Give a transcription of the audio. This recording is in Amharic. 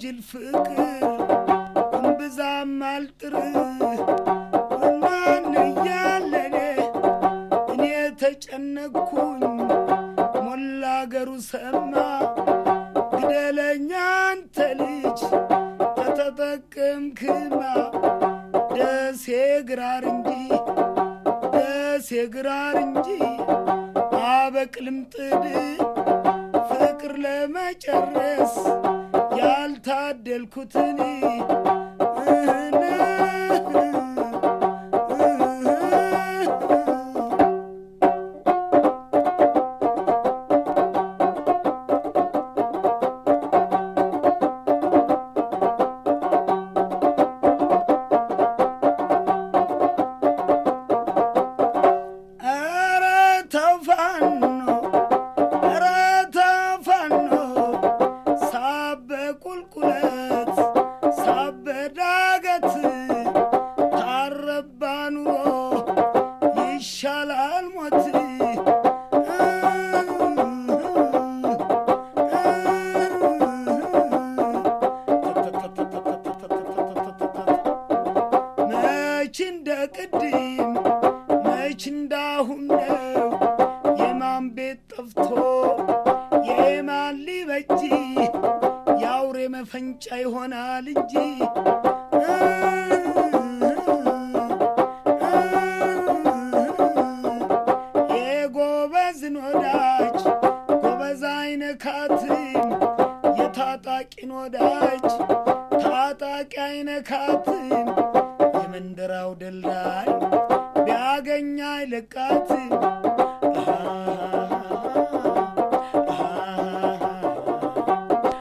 ጅል ፍቅር እምብዛም አልጥር ማን እያለኔ እኔ ተጨነቅኩኝ ሞላ አገሩ ሰማ ግደለኛ አንተ ልጅ ተተጠቀምክማ ደሴ ግራር እንጂ ደሴ ግራር እንጂ አበቅልም ጥድ ፍቅር ለመጨረስ ያልታደልኩትን ኧረ ተው ፋኖ ኧረ ተው ፋኖ ሳበ ቁልቁለት ሳበ ዳገት ታረባ ኑሮ ይሻላል ሞት መች እንደ ቅድም መች እንዳሁን ነው የማን ቤት ጠፍቶ የማን ሊበጅ የአውሬ መፈንጫ ይሆናል እንጂ የጎበዝን ወዳጅ ጎበዝ አይነካትም የታጣቂን ወዳጅ ታጣቂ አይነካትም የመንደራው ደልዳይ ቢያገኝ አይለቃትም